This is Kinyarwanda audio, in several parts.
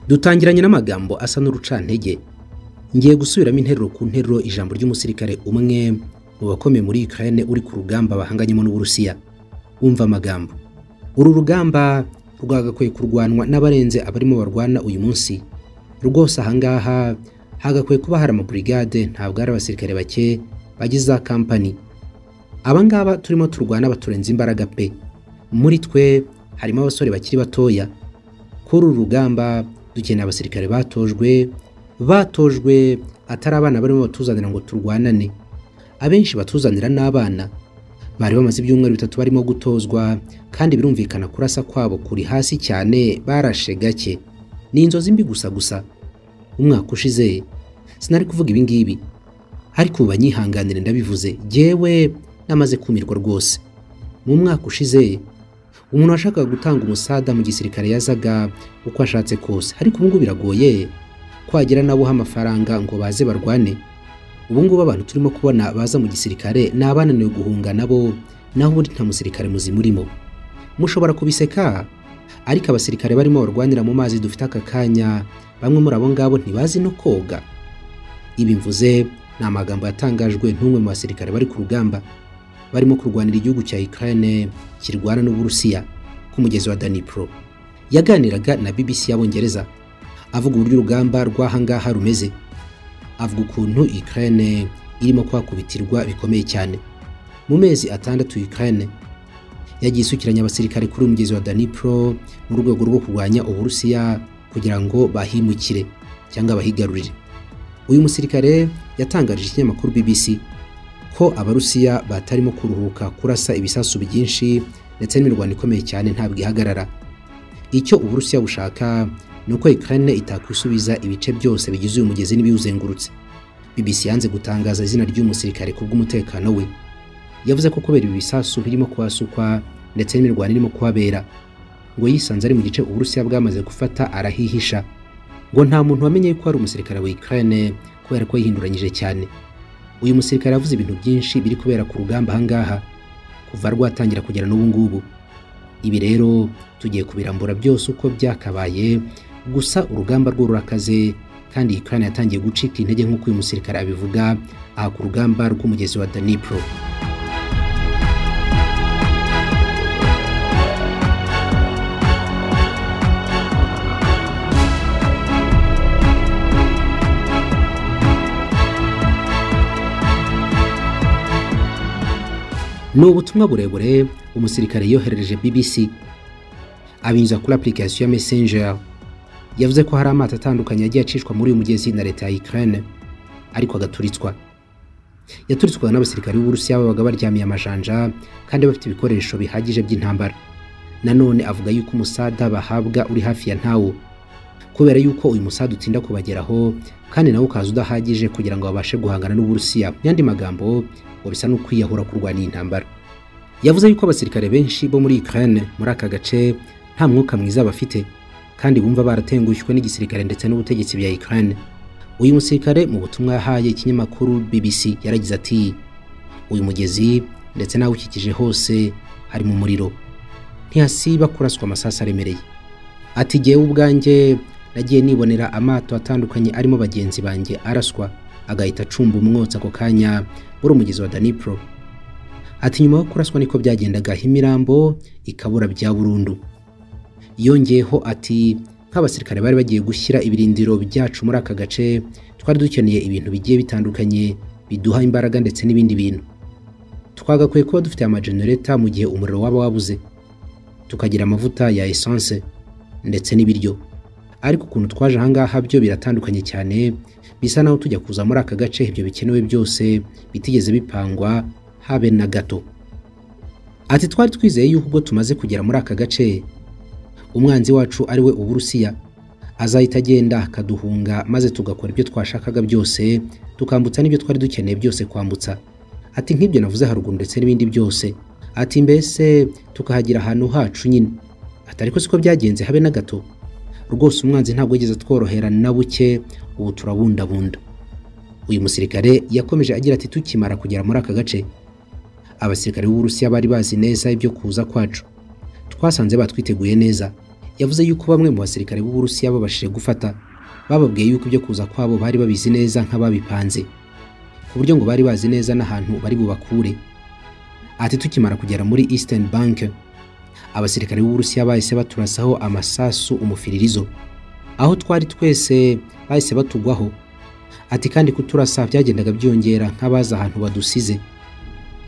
dutangiranye n'amagambo asa n'urucantege ngiye gusubiramo interuro ku nteruro ijambo ry'umusirikare umwe mu bakomeye muri Ukraine uri ku rugamba bahanganyemo n'Uburusiya umva amagambo uru rugamba rwagakwiye kurwanwa n'abarenze abarimo barwana uyu munsi rwose ahangaha hagakwiye kuba hari amaburigade ntabwo ari abasirikare bake bagize za kampani abangaba turimo turwana baturenze imbaraga pe muri twe harimo abasore bakiri batoya kuri uru rugamba dukeneye abasirikare batojwe batojwe atari abana barimo batuzanira ngo turwanane abenshi batuzanira n'abana bari bamaze ibyumweru bitatu barimo gutozwa kandi birumvikana kurasa kwabo kuri hasi cyane barashe gake ni inzozi mbi gusa gusa umwaka ushize sinari kuvuga ibi ngibi ariko ubu banyihanganire ndabivuze jyewe namaze kumirwa rwose mu mwaka ushize umuntu washakaga gutanga umusada mu gisirikare yazaga uko ashatse kose ariko ubu ngubu biragoye kwagira nabo amafaranga ngo baze barwane ubungubu abantu turimo kubona baza mu gisirikare ni abananiwe guhunga nabo naho ubundi nta musirikare muzima urimo mushobora kubiseka ariko abasirikare barimo barwanira mu mazi dufite aka kanya bamwe muri abo ngabo ntibazi no koga ibi mvuze ni amagambo yatangajwe n'umwe mu basirikare bari ku rugamba barimo kurwanira igihugu cya Ukraine kirwana n'Uburusiya ku mugezi wa Dnipro yaganiraga na BBC y'Abongereza avuga uburyo urugamba rw'ahangaha rumeze avuga ukuntu Ukraine irimo kwakubitirwa bikomeye cyane mu mezi atandatu Ukraine yagiye isukiranya abasirikare kuri umugezi wa Dnipro mu rwego rwo kurwanya Uburusiya kugira ngo bahimukire cyangwa bahigarurire uyu musirikare yatangarije ikinyamakuru BBC ko abarusiya batarimo kuruhuka kurasa ibisasu byinshi ndetse n'imirwano ikomeye cyane ntabwo ihagarara icyo uburusiya bushaka ni uko Ukraine itakwisubiza ibice byose bigize uyu mugezi n'ibiwuzengurutse BBC yanze gutangaza izina ry'uyu musirikare ku bw'umutekano we yavuze ko kubera ibi bisasu birimo kuhasukwa ndetse n'imirwano irimo kuhabera ngo yisanze ari mu gice uburusiya bwamaze gufata arahihisha ngo nta muntu wamenye ko ari umusirikare wa Ukraine kubera ko yihinduranyije cyane uyu musirikare yavuze ibintu byinshi biri kubera ku rugamba ahangaha kuva rwatangira kugera n'ubu ngubu ibi rero tugiye kubirambura byose uko byakabaye gusa urugamba rwo rurakaze kandi Ukraine yatangiye gucika intege nk'uko uyu musirikare abivuga aha ku rugamba rw'umugezi wa Dnipro ni ubutumwa burebure umusirikare yoherereje BBC abinyuza kuri application ya Messenger yavuze ko hari amato atandukanye yagiye acishwa muri uyu mugezi na leta ya Ukraine ariko agaturitswa yaturitswaga n'abasirikare b'Uburusiya babaga baryamiye amajanja kandi bafite ibikoresho bihagije by'intambara nanone avuga yuko umusada bahabwa uri hafi ya ntawo kubera yuko uyu musada utinda kubageraho kandi nawo ukaza udahagije kugira ngo babashe guhangana n'Uburusiya mu yandi magambo ngo bisa no kwiyahura kurwana iyi ntambara yavuze yuko abasirikare benshi bo muri Ukraine muri aka gace nta mwuka mwiza bafite kandi bumva baratengushywe n'igisirikare ndetse n'ubutegetsi bya Ukraine uyu musirikare mu butumwa yahaye ikinyamakuru BBC yaragize ati uyu mugezi ndetse nawe ukikije hose hari mu muriro ntihasiba kuraswa amasasu aremereye ati jyewe ubwanjye nagiye nibonera amato atandukanye arimo bagenzi banjye araswa agahita acumba umwotsi ako kanya muri umugezi wa Dnipro ati nyuma yo kuraswa niko byagendaga imirambo ikabura bya burundu yongeyeho ati nk'abasirikare bari bagiye gushyira ibirindiro byacu muri aka gace twari dukeneye ibintu bigiye bitandukanye biduha imbaraga ndetse n'ibindi bintu twagakwiye kuba dufite amajenereta mu gihe umuriro waba wabuze tukagira amavuta ya esanse ndetse n'ibiryo ariko ukuntu twaje ahangaha byo biratandukanye cyane bisa naho tujya kuza muri aka gace ibyo bikenewe byose bitigeze bipangwa habe na gato ati twari twizeye yuko ubwo tumaze kugera muri aka gace umwanzi wacu ari we uburusiya azahita agenda akaduhunga maze tugakora ibyo twashakaga byose tukambutsa n'ibyo twari dukeneye byose kwambutsa ati nk'ibyo navuze haruguru ndetse n'ibindi byose ati mbese tukahagira ahantu hacu nyine atari ko siko byagenze habe na gato rwose umwanzi ntabwo yigeze tworohera na buke ubu turabundabunda uyu musirikare yakomeje agira ati tukimara kugera muri aka gace abasirikare b'uburusiya bari bazi neza ibyo kuza kwacu twasanze batwiteguye neza yavuze yuko bamwe mu basirikare b'Uburusiya babashije gufata bababwiye yuko ibyo kuza kwabo bari babizi neza nk'ababipanze ku buryo ngo bari bazi neza n'ahantu bari bubakure ati tukimara kugera muri Eastern Bank abasirikare b'Uburusiya bahise baturasaho amasasu umufiririzo aho twari twese bahise batugwaho ati kandi kuturasa byagendaga byongera nk'abazi ahantu badusize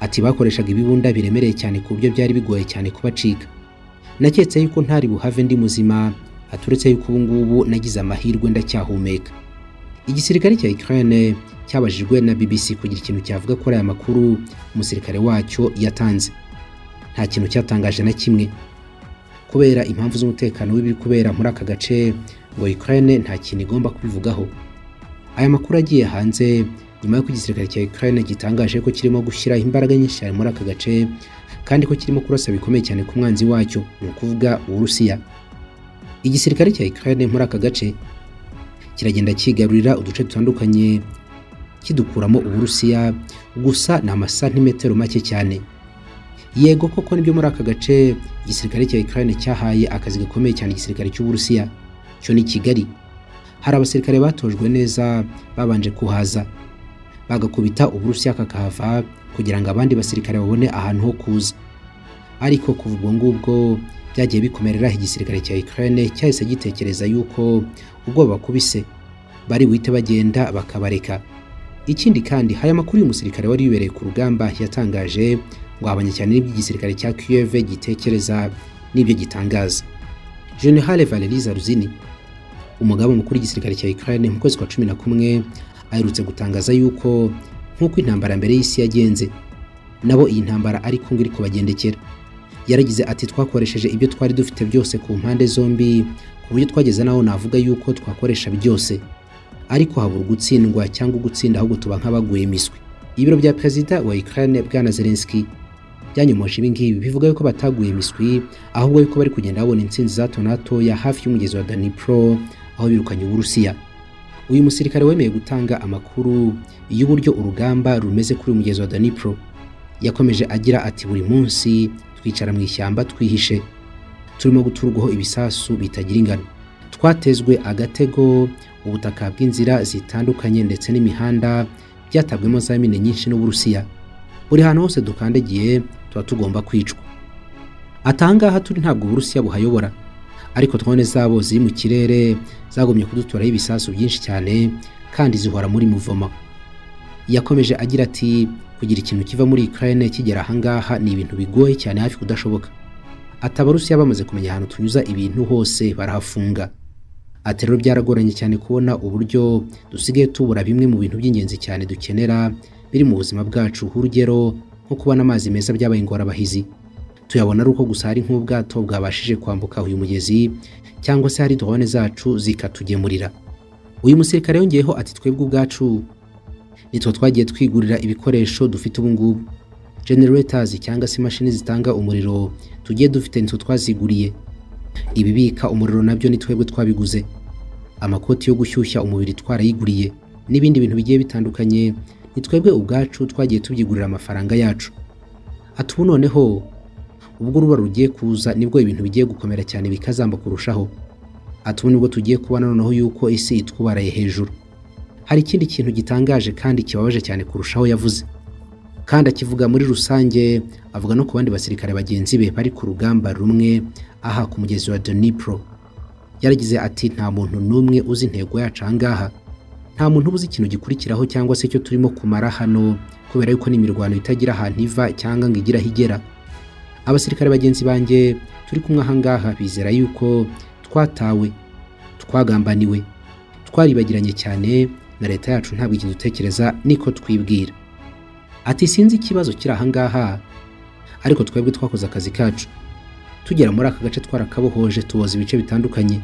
ati bakoreshaga ibibunda biremereye cyane ku buryo byari bigoye cyane kubacika naketse yuko ntari buhave ndi muzima aturetse yuko ubu ngubu nagize amahirwe ndacyahumeka igisirikare cya Ukraine cyabajijwe na BBC kugira ikintu cyavuga kuri aya makuru umusirikare wacyo yatanze nta kintu cyatangaje na kimwe kubera impamvu z'umutekano w'ibiri kubera muri aka gace ngo Ukraine nta kintu igomba kubivugaho aya makuru agiye hanze nyuma y'uko igisirikare cya Ukraine gitangaje ko kirimo gushyira imbaraga nyinshi cyane muri aka gace kandi ko kirimo kurasa bikomeye cyane ku mwanzi wacyo ni ukuvuga Uburusiya igisirikare cya Ukraine muri aka gace kiragenda cyigarurira uduce dutandukanye kidukuramo Uburusiya gusa ni amasantimetero make cyane yego koko nibyo muri aka gace igisirikare cya Ukraine cyahaye akazi gakomeye cyane igisirikare cy'Uburusiya cyo ni Kigali hari abasirikare batojwe neza babanje kuhaza bagakubita uburusiya kakahava kugira ngo abandi basirikare babone ahantu ho kuza ariko kuva ubwo ngubwo byagiye bikomerera igisirikare cya Ukraine cyahise gitekereza yuko ubwo bakubise bari wite bagenda bakabareka ikindi kandi hari amakuru y'umusirikare wari wibereye ku rugamba yatangaje ngo abanye cyane n'ibyo igisirikare cya Kiev gitekereza n'ibyo gitangaza General Valery Zaruzini umugaba mukuru w'igisirikare cya Ukraine mu kwezi kwa cumi na kumwe aherutse gutangaza yuko nk'uko intambara mbere y'isi yagenze nabo iyi ntambara ari kumwe iri kubagendekera yaragize ati twakoresheje ibyo twari dufite byose ku mpande zombi ku buryo twageze naho navuga yuko twakoresha byose ariko habura ugutsindwa cyangwa ugutsinda ahubwo tuba nk'abaguye imiswi ibiro bya perezida wa Ukraine bwana Zelensky byanyomoje ibi ngibi bivuga yuko bataguye imiswi ahubwo yuko bari kugenda babona intsinzi za hato na hatoya hafi y'umugezi wa Dnipro aho birukanye Uburusiya uyu musirikare wemeye gutanga amakuru y'uburyo urugamba rumeze kuri umugezi wa Dnipro yakomeje agira ati buri munsi twicara mu ishyamba twihishe turimo guturwaho ibisasu bitagira ingano twatezwe agatego ubutaka bw'inzira zitandukanye ndetse n'imihanda byatabwemo za mine nyinshi n'Uburusiya buri hantu hose dukandagiye tuba tugomba kwicwa atangaha turi ntabwo Uburusiya buhayobora ariko drone zabo ziri mu kirere zagomye kuduturaho ibisasu byinshi cyane kandi zihora muri muvoma yakomeje agira ati kugira ikintu kiva muri Ukraine kigera ahangaha ni ibintu bigoye cyane hafi kudashoboka atabarusiya bamaze kumenya ahantu tunyuza ibintu hose barahafunga ati rero byaragoranye cyane kubona uburyo dusigaye tubura bimwe mu bintu by'ingenzi cyane dukenera biri mu buzima bwacu urugero nko kubona amazi meza byabaye ingorabahizi tuyabona ari uko gusa hari nk'ubwato bwabashije kwambuka uyu mugezi cyangwa se hari drone zacu zikatugemurira uyu musirikare yongeyeho ati twebwe ubwacu nitwo twagiye twigurira ibikoresho dufite ubu ngubu generators cyangwa se imashini zitanga umuriro tugiye dufite nitwo twaziguriye ibibika umuriro nabyo ni twebwe twabiguze amakoti yo gushyushya umubiri twarayiguriye n'ibindi bintu bigiye bitandukanye ni twebwe ubwacu twagiye tubyigurira amafaranga yacu ati ubu noneho ubwo uruba rugiye kuza nibwo ibintu bigiye gukomera cyane bikazamba kurushaho atubu nibwo tugiye kubona noneho yuko isi itwubaraye hejuru hari ikindi kintu gitangaje kandi kibabaje cyane kurushaho yavuze kandi akivuga muri rusange avuga no ku bandi basirikare bagenzi be bari ku rugamba rumwe aha ku mugezi wa Dnipro yaragize ati nta muntu n'umwe uzi intego yacu ahangaha nta muntu uba uzi ikintu gikurikiraho cyangwa se icyo turimo kumara hano kubera yuko n'imirwano itagira ahantu iva cyangwa ngo igira aho igera abasirikare bagenzi banjye turi kumwe ahangaha bizera yuko twatawe twagambaniwe twaribagiranye cyane na leta yacu ntabwo ikintu dutekereza niko twibwira ati sinzi ikibazo kiri ahangaha ariko twebwe twakoze akazi kacu tugera muri aka gace twarakabohoje tuboza ibice bitandukanye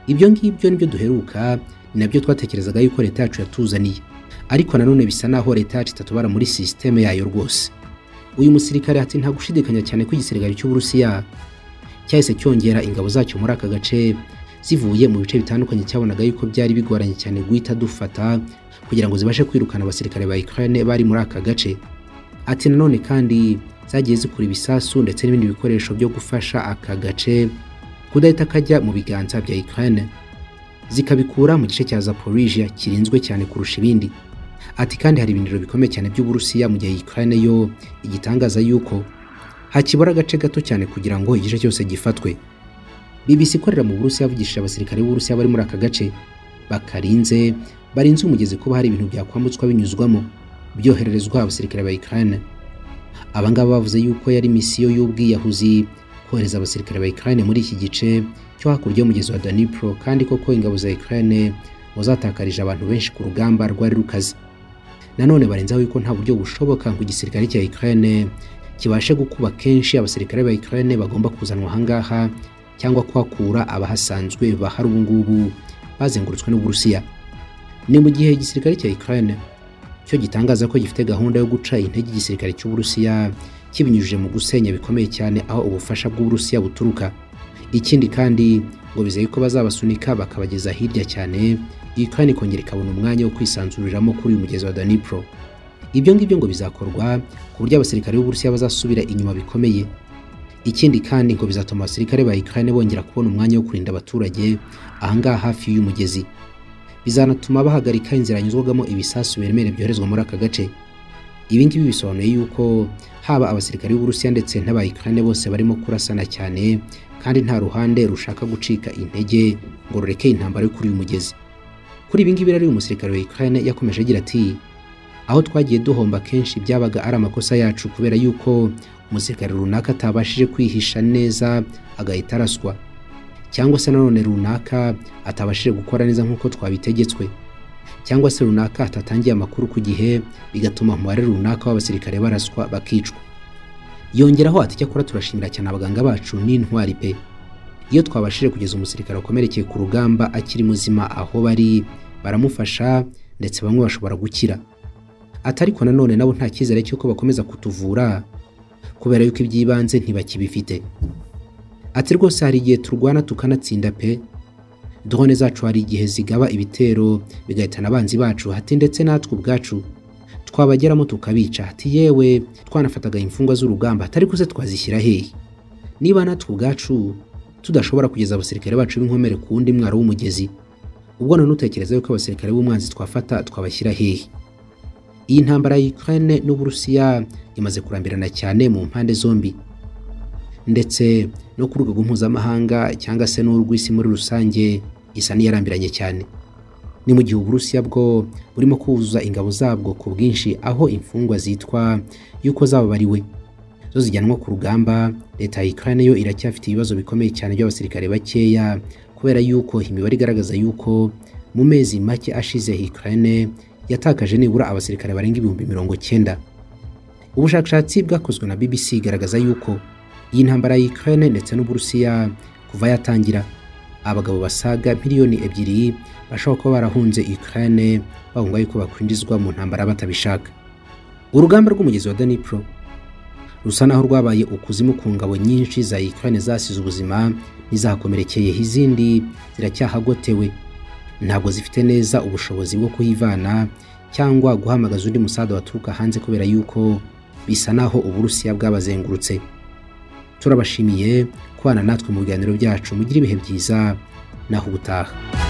ibyo ngibyo nibyo duheruka ni nabyo twatekerezaga yuko leta yacu yatuzaniye ariko nanone bisa naho leta yacu itatubara muri sisiteme yayo rwose uyu musirikare ati nta gushidikanya cyane ko igisirikare cy'Uburusiya cyahise cyongera ingabo zacyo muri aka gace zivuye mu bice bitandukanye cyabonaga yuko byari bigoranye cyane guhita dufata kugira ngo zibashe kwirukana abasirikare ba Ukraine bari muri aka gace ati nanone kandi zagiye zikura ibisasu ndetse n'ibindi bikoresho byo gufasha aka gace kudahita kajya mu biganza bya Ukraine zikabikura mu gice cya Zaporizhia kirinzwe cyane kurusha ibindi ati kandi hari ibindiro bikomeye cyane by'Uburusiya mu gihe Ukraine yo igitangaza yuko hakibura agace gato cyane kugira ngo igice cyose gifatwe BBC ikorera mu Burusiya yavugishije abasirikare b'Uburusiya bari muri aka gace bakarinze barinze umugezi kuba hari ibintu byakwambutswa binyuzwamo byohererezwa abasirikare ba Ukraine abangaba bavuze yuko yari misiyo y'ubwiyahuzi kohereza abasirikare ba Ukraine muri iki gice cyo hakurya y'umugezi wa Dnipro kandi koko ingabo za Ukraine ngo zatakarije abantu benshi ku rugamba rwari rukaze nanone barenzaho yuko nta buryo bushoboka ngo igisirikare cya Ukraine kibashe gukuba kenshi abasirikare ba Ukraine bagomba kuzanwa ahangaha cyangwa kuhakura abahasanzwe bahari ubu ngubu bazengurutswe n'Uburusiya ni mu gihe igisirikare cya Ukraine cyo gitangaza ko gifite gahunda yo guca intege igisirikare cy'Uburusiya kibinyujije mu gusenya bikomeye cyane aho ubufasha bw'Uburusiya buturuka ikindi kandi ngo bizeye ko bazabasunika bakabageza hirya cyane Ukraine ikongera ikabona umwanya wo kwisanzuriramo kuri uyu mugezi wa Dnipro ibyo ngibyo ngo bizakorwa ku buryo abasirikare b'Uburusiya bazasubira inyuma bikomeye ikindi kandi ngo bizatuma abasirikare ba Ukraine bongera kubona umwanya wo kurinda abaturage ahangaha hafi y'umugezi bizanatuma bahagarika inzira yanyuzwagamo ibisasu biremereye byoherezwa muri aka gace ibi ngibi bisobanuye yuko haba abasirikare b'Uburusiya ndetse n'aba Ukraine bose barimo kurasana cyane kandi nta ruhande rushaka gucika intege ngo rureke intambara yo kuri uyu mugezi kuri ibi ngibi rero uyu musirikare wa Ukraine yakomeje agira ati aho twagiye duhomba kenshi byabaga ari amakosa yacu kubera yuko umusirikare runaka atabashije kwihisha neza agahita araswa cyangwa se nanone runaka atabashije gukora neza nk'uko twabitegetswe cyangwa se runaka atatangiye amakuru ku gihe bigatuma umubare runaka w'abasirikare baraswa bakicwa yongeraho ati cyakora turashimira cyane abaganga bacu n'intwari pe iyo twabashije kugeza umusirikare wakomerekeye ku rugamba akiri muzima aho bari baramufasha ndetse bamwe bashobora gukira ati ariko nanone nabo nta cyizere cy'uko bakomeza kutuvura kubera yuko iby'ibanze ntibakibifite ati rwose hari igihe turwana tukanatsinda pe drone zacu hari igihe zigaba ibitero bigahitana abanzi bacu hati ndetse natwe ubwacu twabageramo tukabica hati yewe twanafataga imfungwa z'urugamba atari ko se twazishyira hehe niba natwe ubwacu tudashobora kugeza abasirikare bacu b'inkomere ku wundi mwaro w'umugezi ubwo none utekereza yuko abasirikare b'umwanzi twafata twabashyira hehe iyi ntambara ya Ukraine n'Uburusiya imaze kurambirana cyane mu mpande zombi ndetse no ku rwego mpuzamahanga cyangwa se n'urw'isi muri rusange isa n'iyarambiranye cyane ni mu gihe uburusiya bwo burimo kuzuza ingabo zabwo ku bwinshi aho imfungwa zitwa yuko zababariwe zo zijyanwa ku rugamba leta ya Ukraine yo iracyafite ibibazo bikomeye cyane by'abasirikare bakeya kubera yuko imibare igaragaza yuko mu mezi make ashize Ukraine yatakaje nibura abasirikare barenga ibihumbi mirongo cyenda ubushakashatsi bwakozwe na BBC igaragaza yuko iyi ntambara ya Ukraine ndetse n'Uburusiya kuva yatangira abagabo basaga miliyoni ebyiri bashobora kuba barahunze Ukraine bahunga yuko bakwinjizwa mu ntambara batabishaka urugamba rw'umugezi wa Dnipro rusa naho rwabaye ukuzimu ku ngabo nyinshi za Ukraine zasize ubuzima n'izahakomerekeye izindi ziracyahagotewe ntabwo zifite neza ubushobozi bwo kuhivana cyangwa guhamagaza undi musada waturuka hanze kubera yuko bisa naho Uburusiya bwabazengurutse turabashimiye kubana natwe mu biganiro byacu mugire ibihe byiza naho ubutaha